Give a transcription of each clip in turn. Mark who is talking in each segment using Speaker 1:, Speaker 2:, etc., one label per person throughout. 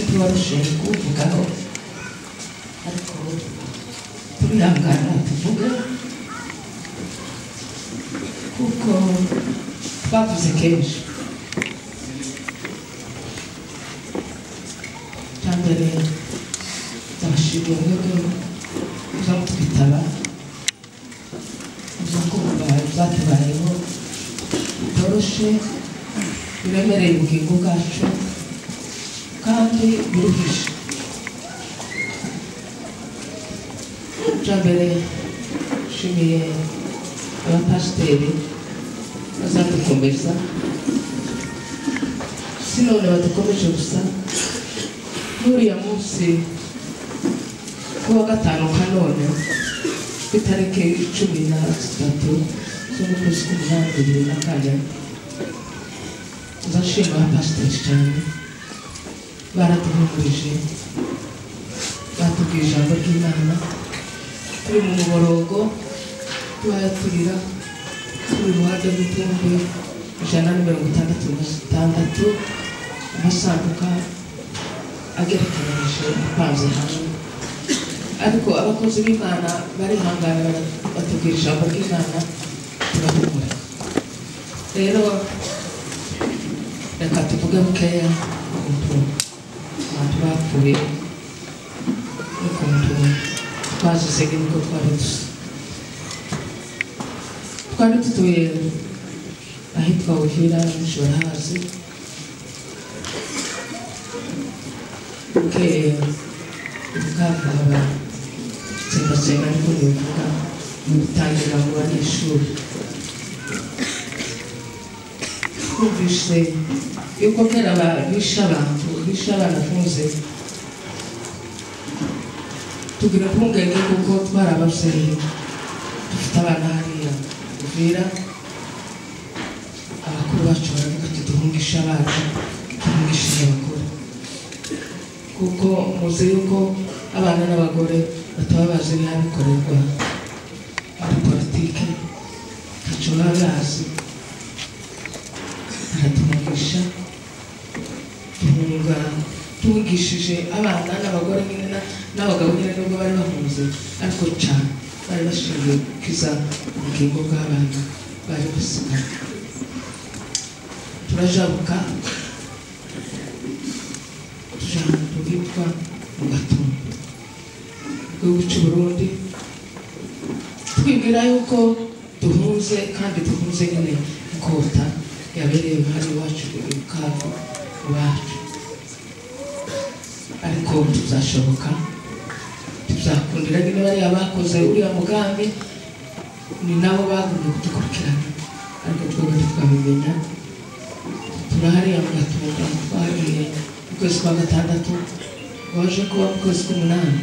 Speaker 1: жилку Буканов. 불난가는 부부가 kuko bavuze kenshi cya mbere ndabashimiye mwebwe kuza kutwitaba kuza kumva ibyatubayeho bitoroshe biremereye ubugingo bwacu kandi biruhije cya mbere nshimiye abapasiteri bazadukomeza si none badukomeje gusa n'uriya munsi kuwa gatanu ka none ku itariki cumi na zitatu zo mu kwezi k'umunani bibiri na kane ndashima abapasiteri cyane baraduhumurije batubwiye ijambo ry'imana turi mu muborogo tuhayaturira turi iruhande rw'ibihumbi ijana na mirongo itandatu na zitandatu amasanduka agerekeranyije apanze hamwe ariko abakozi b'imana barihangana batubwira ijambo ry'imana tubahumura rero reka tuvuge bukeya ukuntu abantu bapfuye n'ukuntu twazize n'ibigo twari dusa twari dutuye ahitwa buhira benshi barahazi bukeye ubwakaba tsembatsemba ariko ntibivuga bitangira mu banyeshuri twumvise yuko kera ba- bishe abantu bishe abana afunze tugira impungenge kuko twarababyeyi dufite abana hariya uvira abakuru bacu baravuga ati duhungishe abana duhungishe abakuru kuko muzi yuko abana n'abagore bataba bazi ibihabikorerwa muri politike ntacyo baba bazi baratuhungisha duhunga tuhungishije abana n'abagore nyine na- n'abagabo nyine nubwo bari bahunze ariko cyane bari bashingiye gukiza ubugingo bw'abana bari gusigara turajabuka tujya ahantu hitwa mu gatumba mu gihugu cy'u burundi twibwira yuko duhuze kandi duhuze nyine ikota yabereye uruhare iwacu iwabo iwacu ariko tuzashoboka tuzakundira nyine bariya bakoze uriya mugambi ni nabo bagomba kudukurikirana ariko twebwe tukabimenya turahari mugatunga twagiye mu kwezi kwa gatandatu waje kuba mu kwezi k'umunani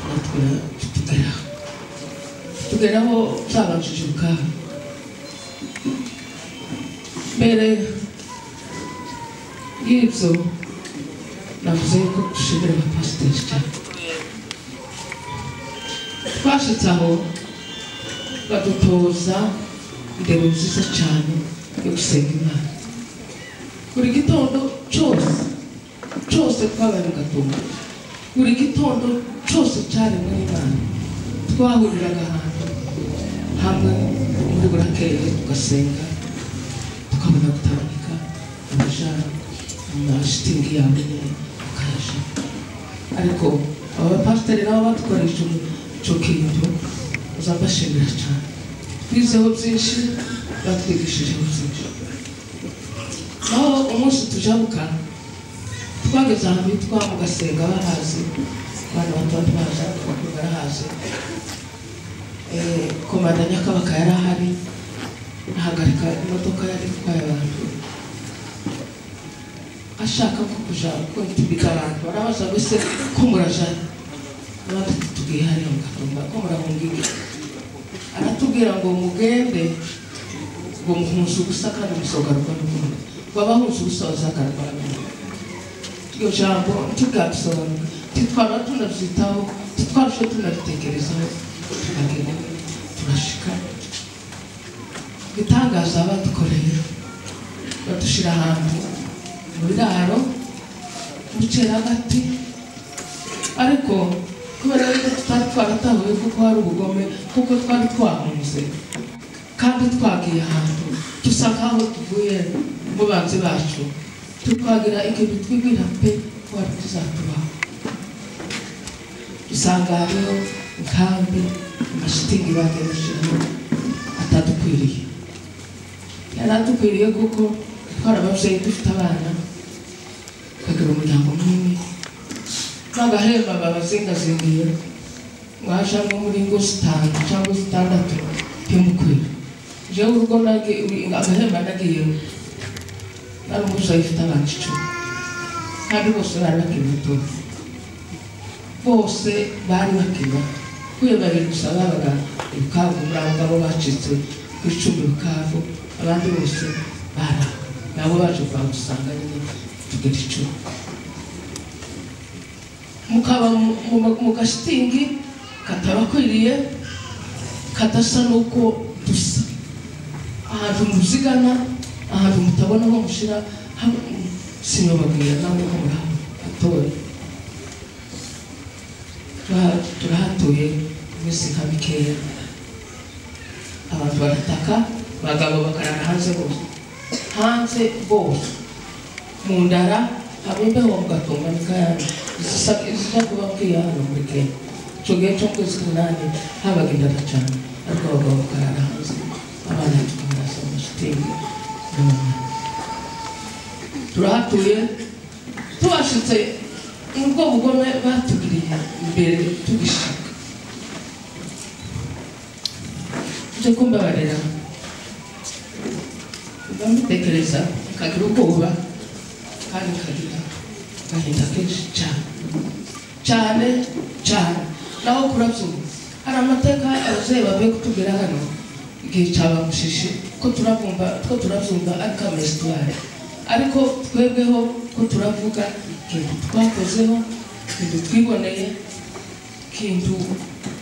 Speaker 1: natwe tugeraho tugeraho twabanjije ubwabo mbere y'ibyo navuze yuko dushimira abapasiteri cyane twashyitse aho badutoza indero nziza cyane yo gusenga imana buri gitondo cyose cyose twabaye mu gatumba buri gitondo cyose cyaremwe n'imana twahuriraga ahantu hamwe muri burakeye tugasenga tukabona gutambika amajara amashitingi yawe nyine ukayaja ariko aba bapasiteri nabo badukoresha icyo kintu uzabashimira cyane twizeho byinshi batwigishijeho byinshi aho umunsi tujabuka twageze ahantu hitwa mu gasenga barahazi abana bato bato baza bakuru barahazi Eh, komanda nyakabaka yari ahari ahagarika imodoka yari itwaye abantu ashaka ko kuja kwitubika abantu barabaza ngo ese ko murajana abandi tutubwiye hariya mu gatumba ko murahunga iki aratubwira ngo mugende ngo muhuze ubusa kandi musogaruka n'umuntu waba huze ubusa bazagaruka n'umuntu iryo jambo ntitugarisobanura titwara tunabyitaho titwarushe tunabitekerezaho turagenda turashika ibitangaza badukoreye badushyira ahantu mu biraro bucera agati ariko kubera yuko tutari twaratahuye kuko hari ubugome kuko twari twahunze kandi twagiye ahantu dusa nk'aho tuvuye mu banzi bacu tukwagira ikintu twibwira pe ko wari tuzatubaho usanga hariho inkambi amashitingi bagiye bashyiraho atadukwiriye yari adukwiriye kuko twarababyeyi dufite abana tukagira umuryango munini n'agahemba babazingazingiye ngo haje nko muri ngo zitanu cyangwa zitandatu by'umukwira jewe urugo nagi agahemba nagiyeho nari umusayi ufite abana icumi kandi bose bari bakiri batoya bose bari bakiri bato kuri babiri gusa babaga ibukavu muri abo ngabo bacitse ku icumu ibukavu abandi bose bara nabo baje kwa gusanga nyine tugira icumu mukaba mu- mu- mu gashitingi katabakwiriye kadasa n'uko dusa ahantu muzigana ahantu mutabona aho mushyira sinababwira nawe ko murahatoye Turaha- turahatuye iminsi nka mikeya abantu barataka abagabo bakarara hanze bose hanze bose mu ndara hamwe imbeho mugatunga mikayana izija kuba bwiye hano muri kenya icyo gihe cyo mu kwezi k'umunani habaga indara cyane ariko abagabo bakarara hanze abana tukabarasa mu mashitingi n'abana turahatuye tubashitse ubwo bugome batugiriye imbere tugishaka ibyo kumbabarira mba mutekereza nkagira ubwoba kandi nkagira agahinda kenshi cyane cyane cyane naho kurabyo hari amateka ababyeyi bavuye kutubwira hano igihe cyabamushishe ko turabumva ko turabyumva ariko amasitwari ariko twebweho ko turavuga ikintu twakozeho ikintu twiboneye ikintu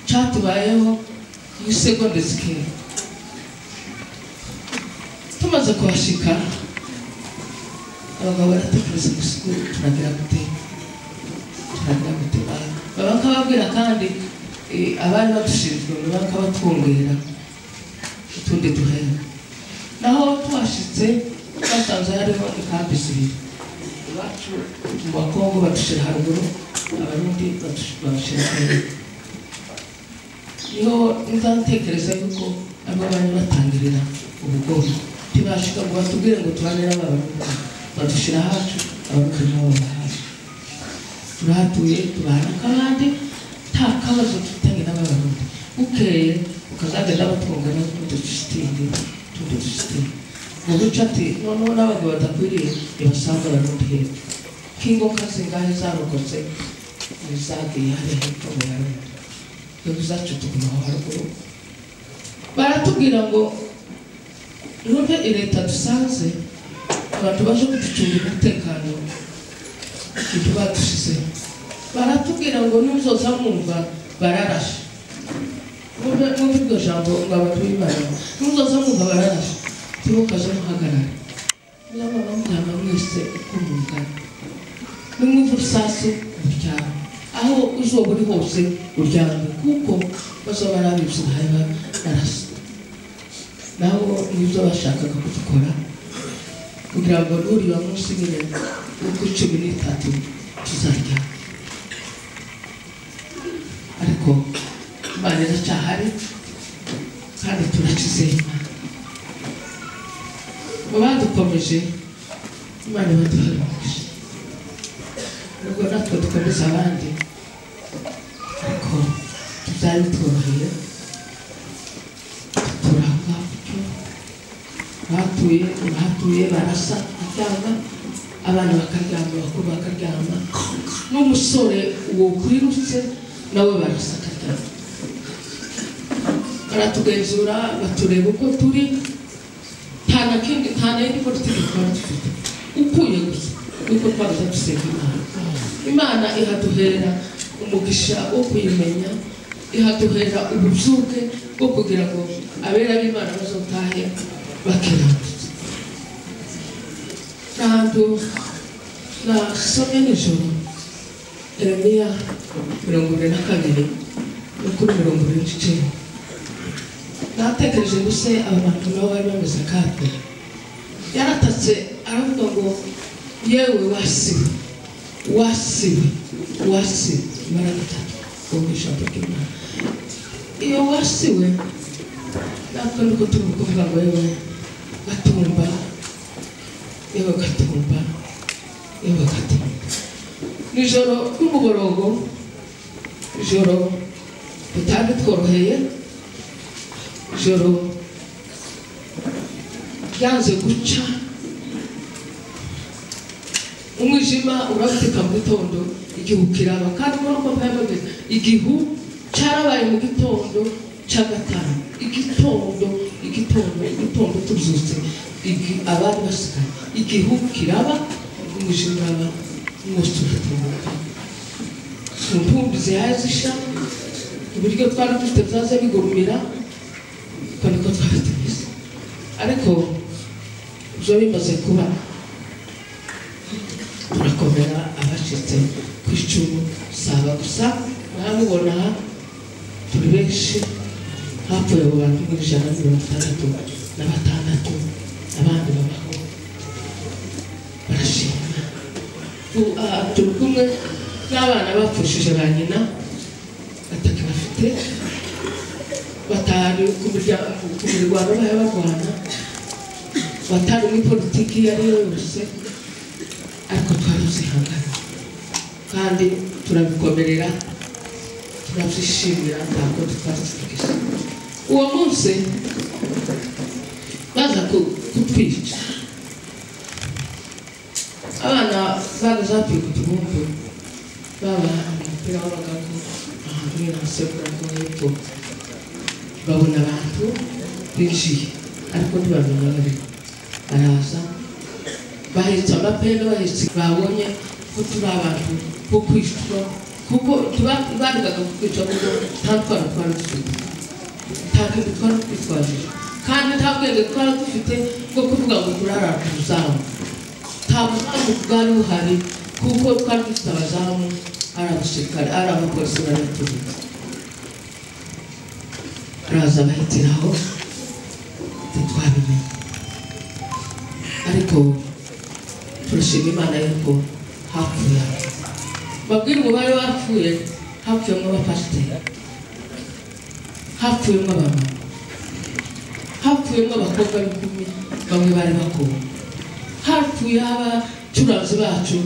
Speaker 1: cyatubayeho muri segonde zikenda tumaze kuhashika abagabo baratekereza gusa uko turagira gute turagira gute ba- baba nk'ababwira kandi eh, abari badushinzwe baba nk'abatwongera utundi duhera naho tuhashitse basanze hariho inkambi zibiri iwacu mu bakongo badushyira haruguru abarundi badushyira babashyira hepfo niho nzatekereza yuko abo bari batangirira ubugome ntibashika ngo batubwire ngo tubane n'abarundi badushyira hacu abarundi nabo bahacu turahatuye tubana kandi nta kabazo dufitanye n'abarundi bukeye ukazagenda batwunga no kudushitingi tudushitingi mu duce ati noneho n'abagabo badakwiriye ntibasanga abarundi hepfo k'ingoka zingahe zarokotse ntizagiye hariya hepfo mu barundi ntibuzacu tugumaho haruguru baratubwira ngo nubwo leta dusanze abantu baje kuducungira umutekano ibyo badushizeho baratubwira ngo n'uzoza mwumva bararashe mwumve mwumve iryo jambo ngo abantu b'imana n'uzoza mwumva bararashe ntimukaze muhagarara niyo mpamvu mujyana mwese uko mungana n'umwumva urusasi uryama aho izuba uri hose uryame kuko bazaba barabizi ntayaba barasa nabo nibyo bashakaga kudukora kugira ngo nuriba munsi nyine uko cumi n'itatu tuzarya ariko imana iracyahari kandi turakizeye imana mu badukomeje imana ibaduharanije nubwo natwe dukomeza abandi ariko byari bitworoheye turanga icyo batuye bahatuye barasa kuryama abana bakaryama abakuru bakaryama n'umusore uwo kwirutse nawe barasa akaryama baratugenzura batureba uko turi nta na kindi nta na yindi politiki twari dufite ukuye gusa niko twaza dusenga imana imana ihaduhera umugisha wo kuyimenya ihaduhera ububyuke bwo kugira ngo abera b'imana bazotahe bakiranutse n'ahantu nasomye nijoro eremiya mirongo ibiri na kabiri no kuri mirongo irindwi n'icyenda natekereje ngo se aba bantu nabo bari bameze kate yaratatse aravuga ngo yewe wasiwe wasiwe wasiwe ibara gatatu wo mu ijambo ry'imana iyo wasiwe natwe nuko turi kuvuga ngo yewe gatumba yewe gatumba yewe gatumba nijoro n'umugorogo ijoro bitari bitworoheye ijoro ryanze guca umwijima urabuteka mu gitondo igihu kiraba kandi ubona ko mpamvu yamagana igihu cyarabaye mu gitondo cya gatanu igitondo igitondo igitondo tuzutse igi abari basigaye igihu kiraba umwijima uraba umunsi ugatunguka intumbi zihaye zisha ibiryo twari dufite byaza bigurumira uko niko twari tumeze ariko ibyo bimaze kuba turakomera abacitse ku icumu saba gusa murabibona aha turi benshi hapfuye abo bantu muri ijana na mirongo itandatu na batandatu abandi babaho barashima Tu- aha turi kumwe n'abana bapfushije ba nyina ataka bafite batanu ku miryango ku mirwano bayo barwana batanu muri politiki iyo ari yo yose ariko twarabyihanganira kandi turabikomerera turabyishimira ntabwo tutazigije uwo munsi baza ku- kutwica abana bagaze hafi kutubumbu babaha umupira w'abagabo ahantu nasebwa ko hepfo babona abantu binjiye ariko ntibamenya bari baraza bahetse amapera bahetse babonye ko turi abantu bo kwicwa kuko tuba- baregaga kutwica kuko nta twara twari dufite nta kintu twari twitwajije kandi nta bwenge twari dufite bwo kuvuga ngo turarara uzamu nta buzamu bwari buhari kuko twari dufite abazamu ari abasirikare ari abapolisi bari batubitse araza bahitiraho ntitwabimenye ariko turashima imana yuko hapfuye abantu. babwire ngo bari bapfuye hapfuyemo abapasiteri hapfuyemo abamama hapfuyemo abakobwa b'ikumi bamwe bari bakobwa hapfuye abacuranzi bacu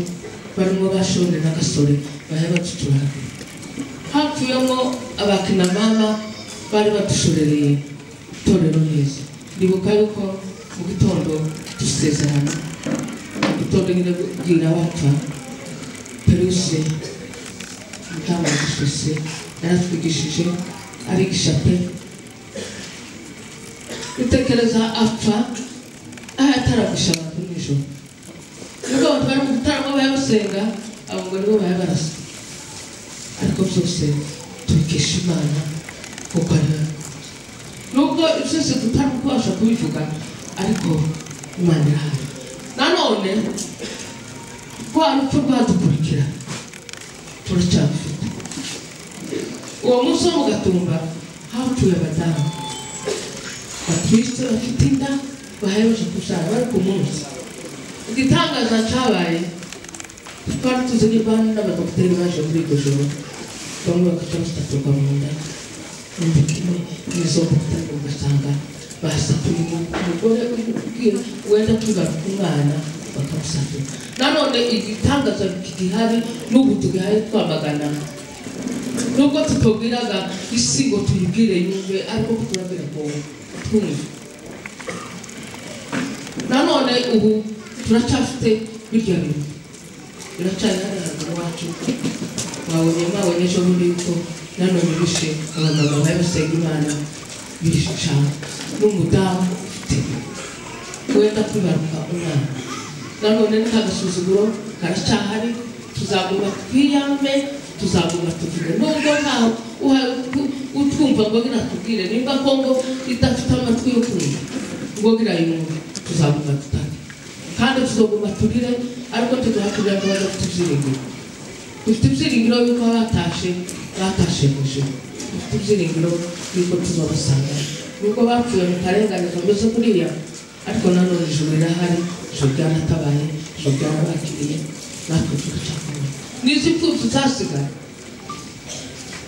Speaker 1: barimo bashone na gasore bari baducuranga hapfuyemo abakinamama bari badushorereye itorero neza ndibuka yuko mu gitondo dusezerana urutonde nyine bapfa peruse umudamu wagishose yaratwigishije arigisha pe utekereza apfa aho yataragisha abantu nijoro nubwo abantu bari mu gitaramo bayamusenga abo ngo nibo baya barasa ariko byose tubikesha imana kuko ari we nubwo byose tutari kubasha kubivuga ariko imana irahari nanone rwa rupfu rwadukurikira turacyafite uwo munsi wo mu gatumba hapfuye abadamu batwitse bafite inda bahereje kubyara bari ku munsi igitangaza cyabaye twari tuzi n'ibani n'abadogiteri baje muri iryo joro bamwe bagahita bataturwa mu nda n'undi kimwe n'izo mbuto ugasanga basatuye umugore ubwira wenda tugaruka umwana bakamusatura nanone igitangaza gihari n'ubu tugihari twamagana nubwo tutubwiraga isi ngo tuyibwire yumve ariko ko turabwira ngo twumve nanone ubu turacyafite birya bintu biracyari hano haguru wacu wabonye mwabonye ejo bundi yuko nanone bishe abagabo babisenga imana bisha n'umudamu ufite wenda kwibaruka umwana nanone n'agasuzuguro karacyahari tuzaguma twiyame tuzaguma tuvuge nubwo ntaho uha- u- utwumva ngo biratubwire nimba kongo idafite amatwi yo kumva ngo birayumva tuzaguma tutari kandi tuzoguma turire ariko tuduha kugira ngo bajye dufite ibyiringiro dufite ibyiringiro yuko batashe batashe mu ijoro dufite ibyiringiro yuko tuzabasanga yuko bapfuye mu karengane kameze kuriya ariko nanone ijoro rirahari ijoro ryanatabaye ijoro ryanabakiriye natwe tugacakomera n'izi pfubyi zasigaye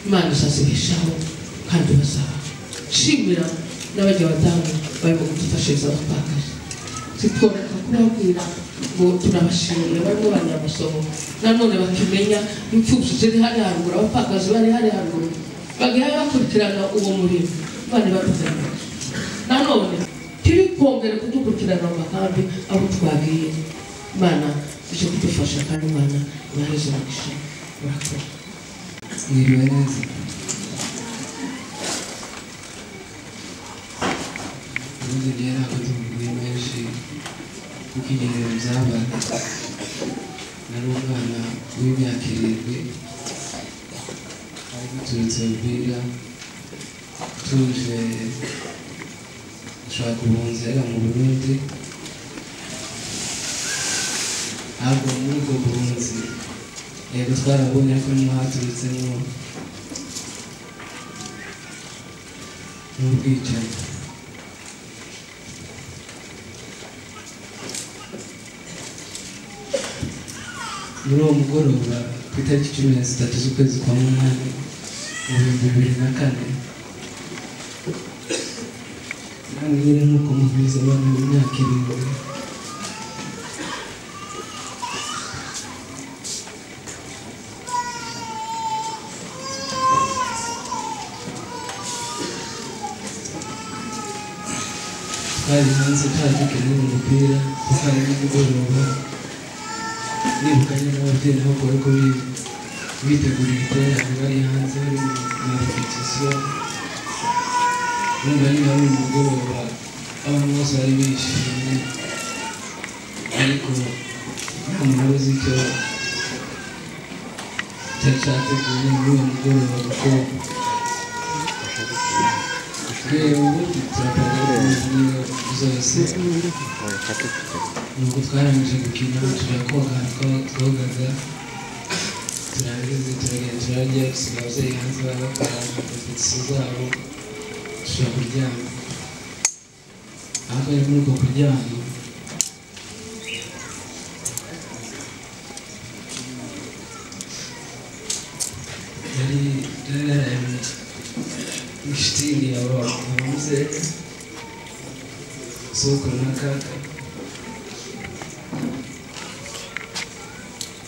Speaker 1: imana izazibeshaho kandi bazabaho nshimira n'abajyabadamu barimo kudufashiriza abapfakazi zitworeka kubabwira ngo turabashimira barimo banyamasomo nanone bakimenya imfubyi ziri hariya haruguru abapfakazi bari hariya haruguru bagaye bakurikirana uwo murimo imana ibadufasha nanone turi kongera kudukurikirana mu makambi aho twagiye imana ije kudufasha kandi imana ibahereza umugisha murakora
Speaker 2: Mwiriwe neza ibibazo byarakoze mu gihe menshi kuko igenero byabaye nari umwana w'imyaka irindwi ari guturutse umupira tuje gushaka ubuhunzi yari mu burundi ntabwo muri ubwo buhunzi yego twarabonye ariko niho haturutsemo n'ubwicanyi muri uwo mugoroba ku itariki cumi na zitatu z'ukwezi kwa munani mu bihumbi bibiri na kane namwe nyine nk'uko mubizi abana b'imyaka irindwi twari hanze twazikeneye umupira kuko ari nimugoroba nirukanye n'ababyeyi nabo bari ko bitegurira iterane bari hanze bari mu repetisiyo numva niba ari umugoroba abantu bose bari bishimye ariko nta muntu uzi icyo cyari cyateguye muri uwo mugoroba kuko twe ubu turagaragara n'iyo zose nuko twarangije gukina tujya koga twogaga turangiza turagenda turarya dusiga ababyeyi hanze baba bakora repetisiyo zabo tujya kuryama aho twari muri ubwo kuryama yari yari yaraye mu shitini ya wa hanze soko na kaka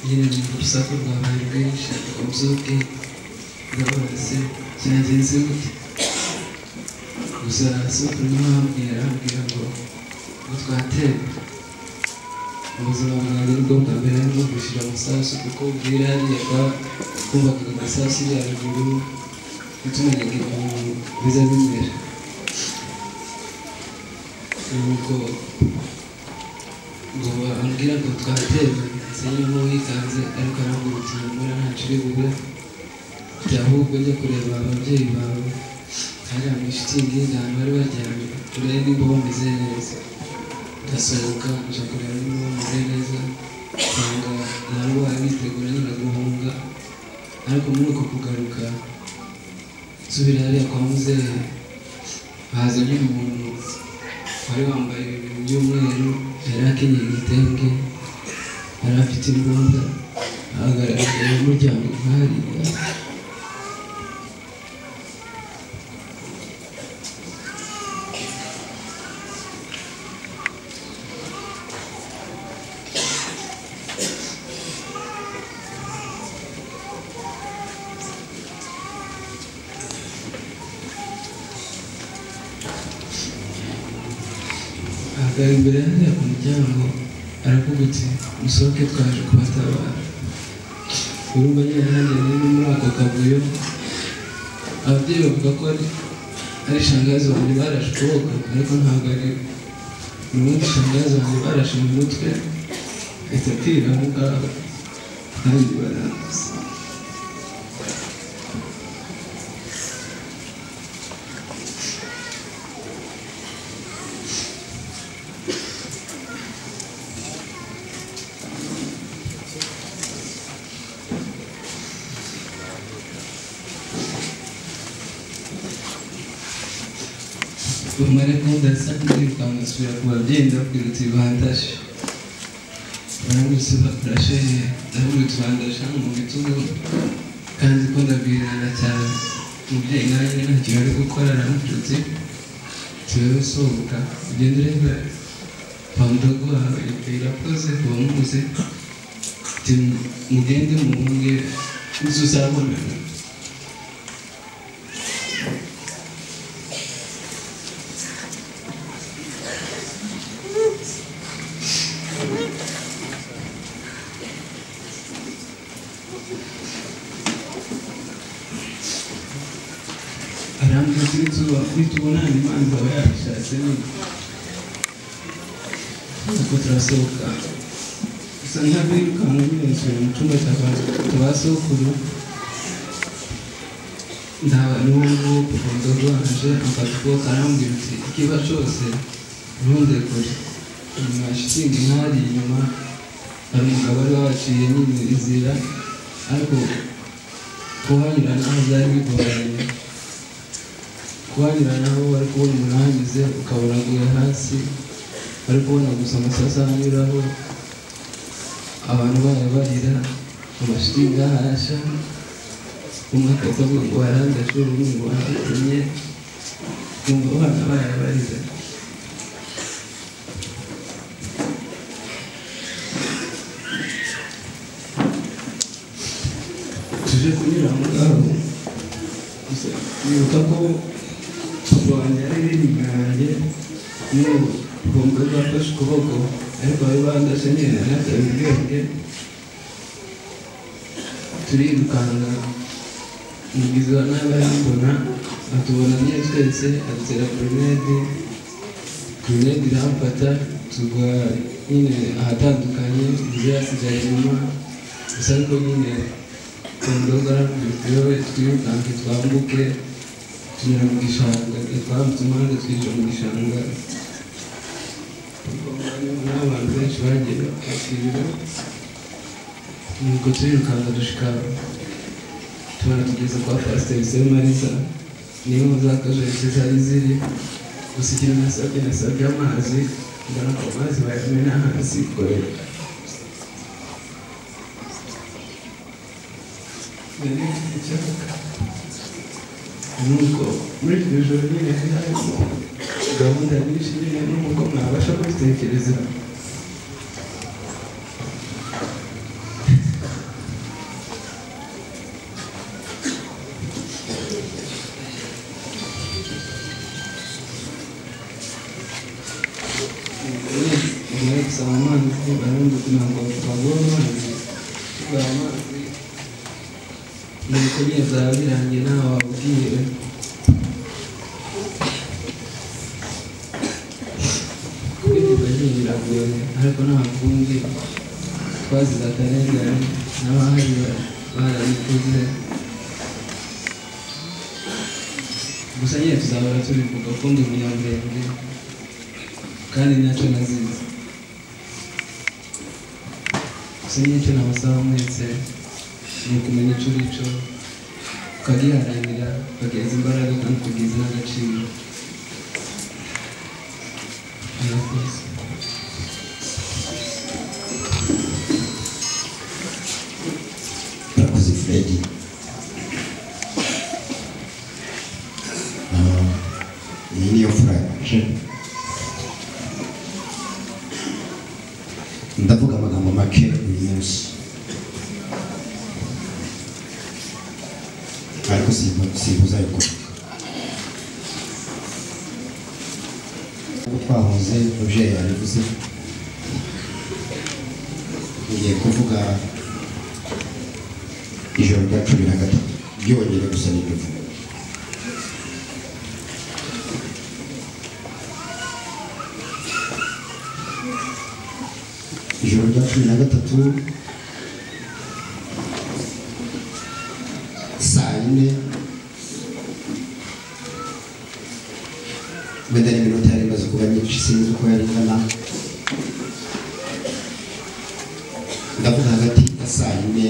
Speaker 2: nyine numva urusaku rwabaye rwinshi ariko mbyuke ndabona se kinagenze gute gusa soko niho hambwira arambwira ngo ngo twatebe ubuzima bwanjye nibwo bwa mbere arimo kwishyura amasasu kuko bwira hariyaga kumvaga agasasu iri haruguru ntitumenyaga ibintu biza bimera nuko ngo bambwira ngo twaterwe sinimo wikanze ariko arambwira uti mbona ntacyo uri bube jya ahubwo njya kureba ababyeyi bawe hariya mu shitingi y'ahantu bari baryamye urebe niba bameze neza ndasohoka nja kureba niba bameze neza nsanga nabo bari bitegura nyina guhunga ariko muri uko kugaruka nsubira hariya kwa muzehe haza nyine umuntu wari wambaye ibintu by'umweru yari akenyeye igitenge yari afite imbunda ahagaragara mu muryango hariya ahagara imbere hariya ku muryango aravuga uti musohoke twaje kubatabara urumva nyine nanjye nari ndi muri ako kavuyo ababyeyi bavuga ko ari ari shangazi wanjye barashe ukuboko ariko ntabwo ari ubundi shangazi wanjye barashe mu mutwe ahita apfira aho ngaho kandi baranguza bamara gahunda zisabwa kwirukanka nsubira ku babyeyi ndababwirutse bandashe barangurutse bakurashe ndabwirutse bandashe hano mu bitugu kandi ko ndabwirana cyane umubyeyi nanjye ntacyo ari gukora aramututse tubeho sohoka ugenda ureba pamudagwa irakoze kuba muguze ati mugende muhunge uzuzabonana arambwira kuri tuba kuri tubona imana ikaba yabishatse nyine nuko turasohoka gusa ntabwo yirukanka nyine nsubira mu cyumba cya ba tubasokuru ndaba n'uwo nguwo kuva ndogo aje amfata ukuboko arambwira uti ikiba cyose ntunde kure inyuma ya shitingi nk'ahari inyuma hari umugabo wari wabaciye nyine inzira ariko kuhanyuranaho byari bigoranye kuhanyuranaho wari kubona umuntu ahanyuze ukabona aguye hasi wari kubona gusa amasasu ahanyuraho abantu bayo barira amashitingi ahasha umwe akajya avuga ngo warandashe undi ngo waratumye kumva abana bayo barira tuje kunyura mu ngabo gusa nibuka ko papa wanjye ari rinini yanjye n'ubu bombe bafashe ukuboko ariko bari bandashe nyine ntabwo bwenge turirukanka umugizi wa nabi arambona atubona nyine twese adutera grenade grenade iramfata tugwa nyine ahatandukanye inzu yasigaye inyuma gusa ariko nyine kondoga twiriwe twirukanke twambuke tunyura mu gishanga twambutse umuhanda twinjira mu gishanga n'abantu benshi bagiye bakirira nuko turirukanka dushika tubona tugeze kwa pasiteri semarisa niyo muzakajagisi zari ziri gusa ikintu nasabye nasabye amazi mbona ko amazi bayamena hasi korera nari mfite icyaka nuko muri iryo joro nyine harimo gahunda nyinshi nyine n'uko mwabasha kubitekereza umugore gusaba amazi abandi kugira ngo bagore amazi tugaha amazi nuko nyine byaba birangiye ntawe wabubwiye kwivuga nyine biragoye ariko nta kundi twazize akarengane n'abahari barabikoze gusa nyine tuzahora tubivuga ko ndi umunyamurenge kandi ntacyo nazize gusa nyine icyo nabasaba mwese ni ukumenya icyo uri cyo ukagiharanira ukageza imbaraga kandi ukageza n'agaciro murakoze
Speaker 3: Murakoze Fred. Ah, iyi niyo furaje ndavuga amagambo make uyu munsi ariko simbu- simbuzayikora twahoze roger yabivuze ngiye kuvuga ijoro rya cumi na gatatu ryonyine gusa n'ibyo ijoro rya cumi na gatatu saa yine wenda n'iminota yari imaze kuba myinshi sinzi uko yari ingana ndavuga hagati ya saa yine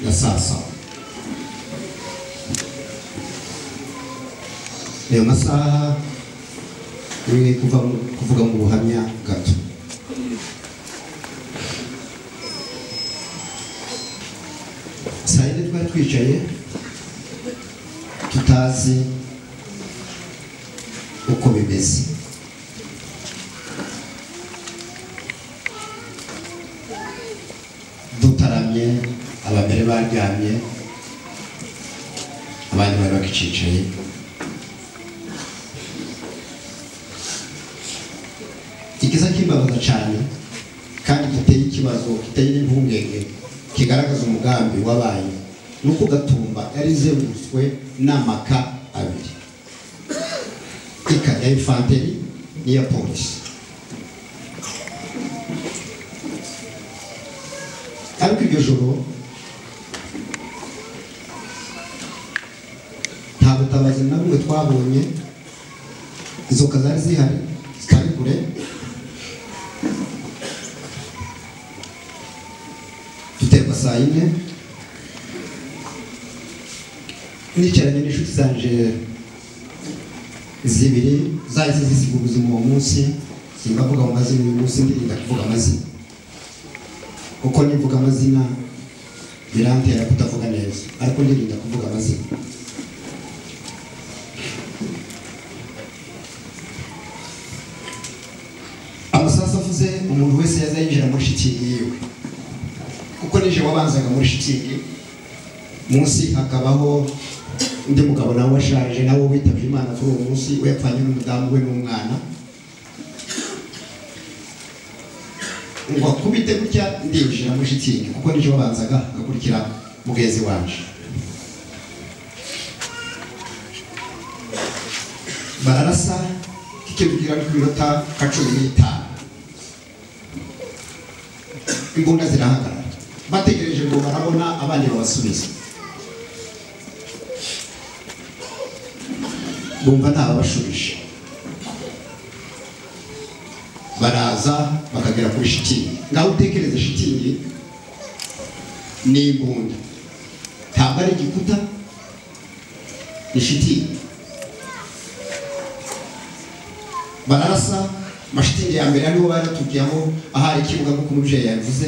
Speaker 3: na saa saba ayo masaha we kuva mu- kuvuga mu buhamya gato saa yine twari twicaye tutazi uko bimeze dutaramye abambere baryamye abandi bari bakicicaye ikiza kimbabaza cyane kandi giteye ikibazo giteye n'impungenge kigaragaza umugambi wabaye ni uko gatumba yari izengurutswe n'amaka abiri ikajya infanteri n'iya polisi ariko iryo joro nta butabazi na bumwe twabonye izo nzoka zari zihari zitari kure duterwa saa yine nicaranye n'inshuti zanje zibiri zahise zisiga ubuzima uwo munsi simbavuga mu mazina uyu munsi ndirinda kuvuga amazina kuko nivuga amazina birantera kutavuga neza ariko ndirinda kuvuga amazina amasasu avuze umuntu wese yaza yinjira muri shitingi yiwe kuko nije wabanzaga muri shitingi munsi hakabaho undi mugabo nawe washaje nawe witabye imana kuri uwo munsi we yapfanye n'umudamu we n'umwana ngo akubite gutya ndinjira muri shitingi kuko nije wabanzaga hagakurikira mugenzi wanje bararasa kikibwira ku minota nka cumi n'itanu imbunda zirahagarara bategereje ngo barabona abandi babasubiza bumva ntababashubije baraza bakagera kuri shitingi ngaho utekereze shitingi ni imbunda ntabwo ari igikuta ni shitingi bararasa amashitingi ya mbere ariho bari batubwiyeho ahari ikibuga nk'uko umubyeyi yabivuze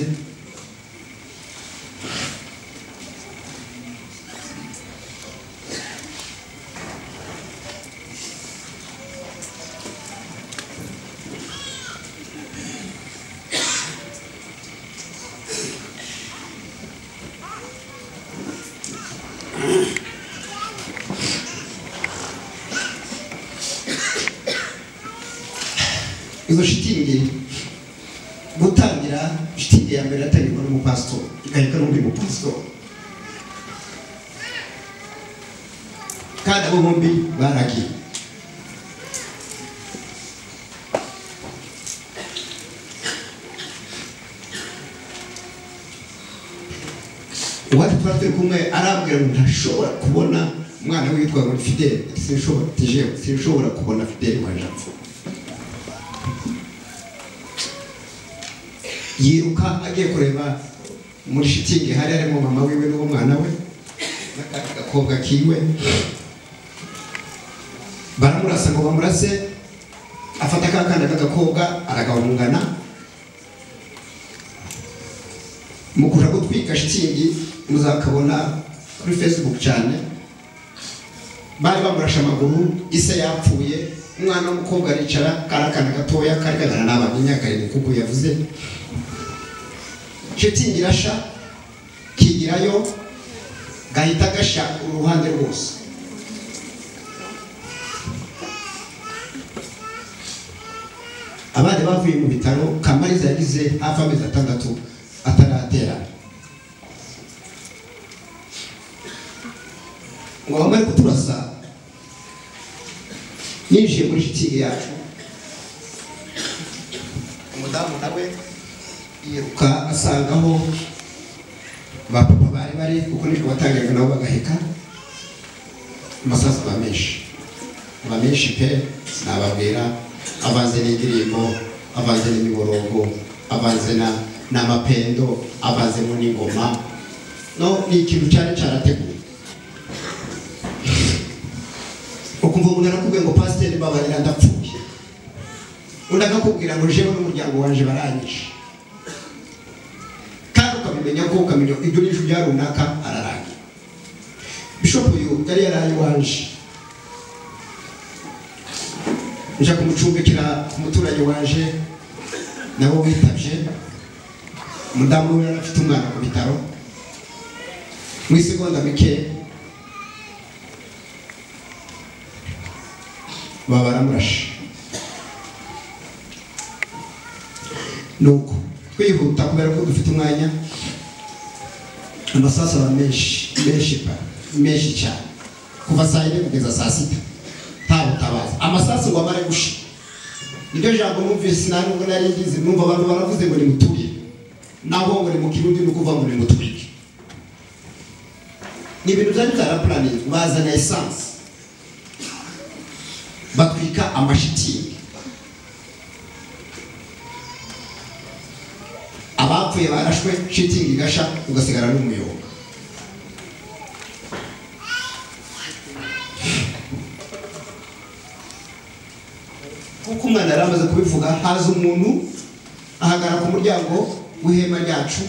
Speaker 3: izo shitingi gutangira shitingi ya mbere yatangirwa n'umupasitori igahita n'undi mupasitori kandi abo bombi baragiye uwacu twari turi kumwe arambwira ngo ntashobora kubona umwana witwa ngo ni fideli sinshobora tijewe sinshobora kubona fideli waje apfa yiruka agiye kureba muri shitingi hari harimo mama wiwe n'uwo mwana we n'akandi gakobwa kiwe baramurasa ngo bamurase afata ka kana k'agakobwa aragahungana mu kuja gutwika shitingi muzakabona kuri facebook cyane bari bamurashe amaguru ise yapfuye umwana w'umukobwa aricara kari akana gatoya kari kagana n'abana imyaka irindwi kuko yavuze shitingi irasha kigirayo gahita gasha uruhande rwose abandi bavuye mu bitaro kamariza yagize hafi amezi atandatu ataratera ngo bamare kuturasa yinjiye muri shitingi yacu umudamu nawe yiruka asangaho ba papa bari bari kuko nijoro batangiraga nabo bagaheka amasasu aba menshi aba menshi pe sinababwira avanze n'indirimbo avanze n'imiborogo avanze na n'amapendo avanzemo n'ingoma no ni ikintu cyari cyarateguwe ukumva umuntu arakubwiye ngo pasiteri babarira ndapfuye undi akakubwira ngo jewe n'umuryango wanjye barangije kandi ukabimenya ko ukamenya ibyo n'ijwi bya runaka ararangira bishopu uyu yari yaraye iwanje nja kumucumbikira ku muturage wanje nawe witabye umudamu we yari afite umwana ku bitaro mu isegonda mike baba baramurashe nuko twihuta kubera ko dufite umwanya amasasu aba menshi menshi pa menshi cyane kuva saa yine kugeza saa sita nta butabaza amasasu ngo amare gushira niryo jambo numvise nta nubwo nari ngizi numva abantu baravuze ngo nimutuye naho ngo nimukire undi ni ukuvuga ngo nimutwike ni ibintu byari byarapuraningi bazana esanse batwika amashitingi abapfuye barashwe shitingi igasha ugasigara n'umuyoboka kuko umwana yari amaze kubivuga haza umuntu ahagarara ku muryango w'ihema ryacu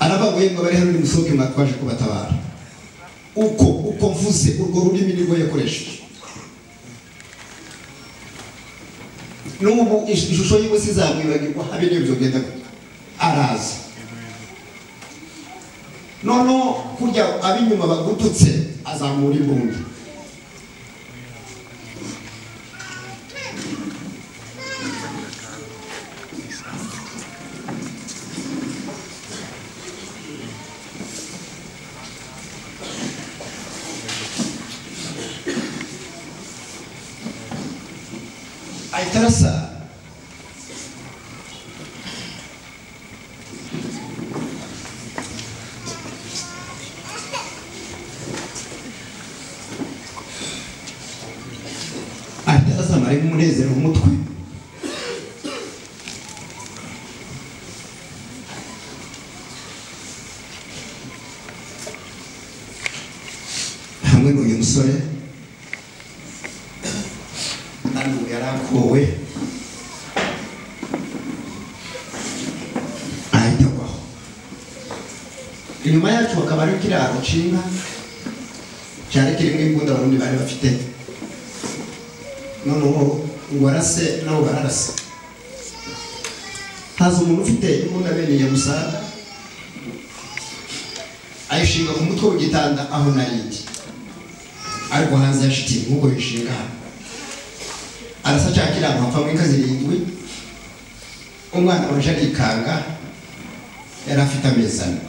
Speaker 3: arababuye ngo bari hano nimusohoke mwatwaje kubatabara uko uko mvuze urwo rurimi nirwo yakoresheje n'ubu ish- ishusho yiwe sizamwibagirwa habe niyo byogenda gutya araza noneho kurya ab'inyuma bagututse azamura imbunda ahita arasa ahita arasa amaremo umunezero mu mutwe hamwe n'uyu musore hano yari akowe ahita agwaho inyuma yacu hakaba ari kiraro nshinga cyari kirimo imbunda abarundi bari bafite noneho uwarase nabo bararase haza umuntu ufite imbunda bene yamusaga ayishinga ku mutwe w'igitanda aho narindi ariko hanze ya shitingi nk'uko yishinga hano arasa ashaka inama apfa inka zirindwi umwana waje arikanga yari afite amezi ane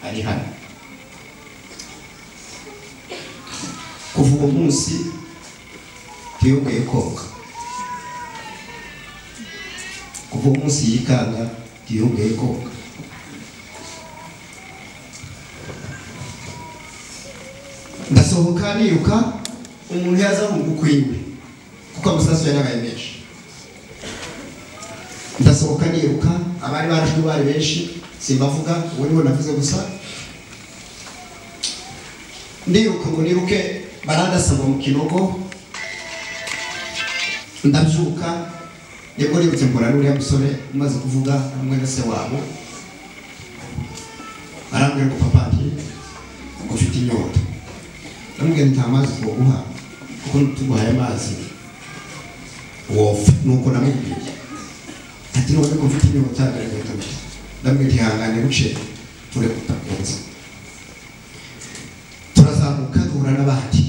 Speaker 3: ari hano kuva uwo munsi tuyobeye koga kuva uwo munsi yikanga tuyobeye koga ndasohoka niruka umuntu yaza mu gukwiwe kuko amasasu yari abaye menshi ndasohoka niruka abari barashwe bari benshi simbavuga uwo niwe navuze gusa ndiruka ngo niruke barandasaba mu kinogo ndabyuka nibwo nibutse mbona n'uriya musore umaze kuvuga hamwe na se wabo arambwira ngo papa njye ngo ufite inyota ndamubwira nta mazi twoguha kuko tuguhaye amazi wofa nuko namubwiye ati none ko mfite inyota ndagahita gusa ndamubwira ihangane buce ture kutakunze turazamuka duhura n'abandi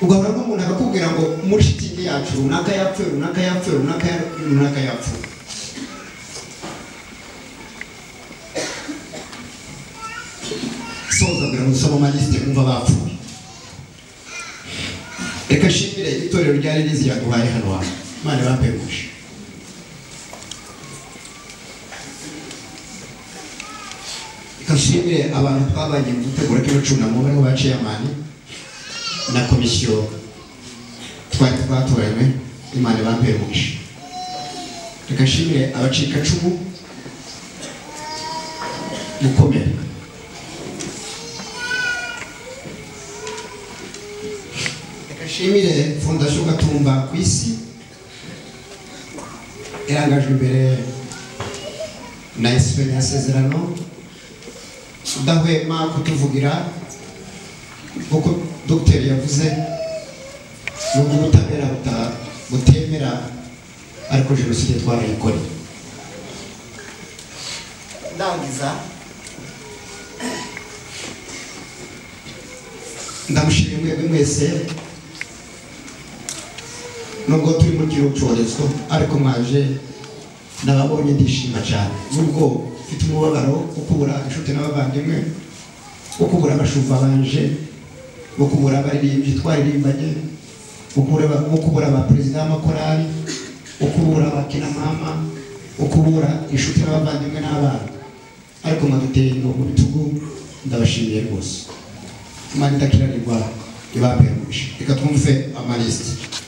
Speaker 3: ugahura n'umuntu akakubwira ngo muri shitingi yacu runaka yapfuye runaka yapfuye runaka ya- runaka yapfuye soza kugira ngo dusome amalisite kumva bapfuye reka nshimire itorero ryari rizi yaduhaye hano hantu imana ibapeguje reka nshimire abantu twabagiye mu gutegura kino cyunamo bariho ba ceyamani na komisiyo twari twatoranywe imana ibapeguje reka nshimire abacikacumu gukomera nshimire fondasiyo gatumba ku isi irangajwe imbere na esipenye yasezerano udahwema kutuvugira kuko dogiteri yavuze nubwo ubutabera buta- butemera ariko jenoside twarayikoreye ndangiza ndamushimiye mwebwe mwese nubwo turi mu kiro cyorezo ariko mwaje nababonye ndishima cyane nubwo mfite umubabaro wo kubura inshuti n'abavandimwe wo kubura abashumba banje wo kubura abaririmbyi twaririmbanye wo kubura aba- wo kubura abaperezida b'amakorali wo kubura abakinamama wo kubura inshuti n'abavandimwe n'abana ariko mwaduteye ingabo mu bitugu ndabashimiye rwose imana idakirarirwa ibambere umugisha reka twumve amalisiti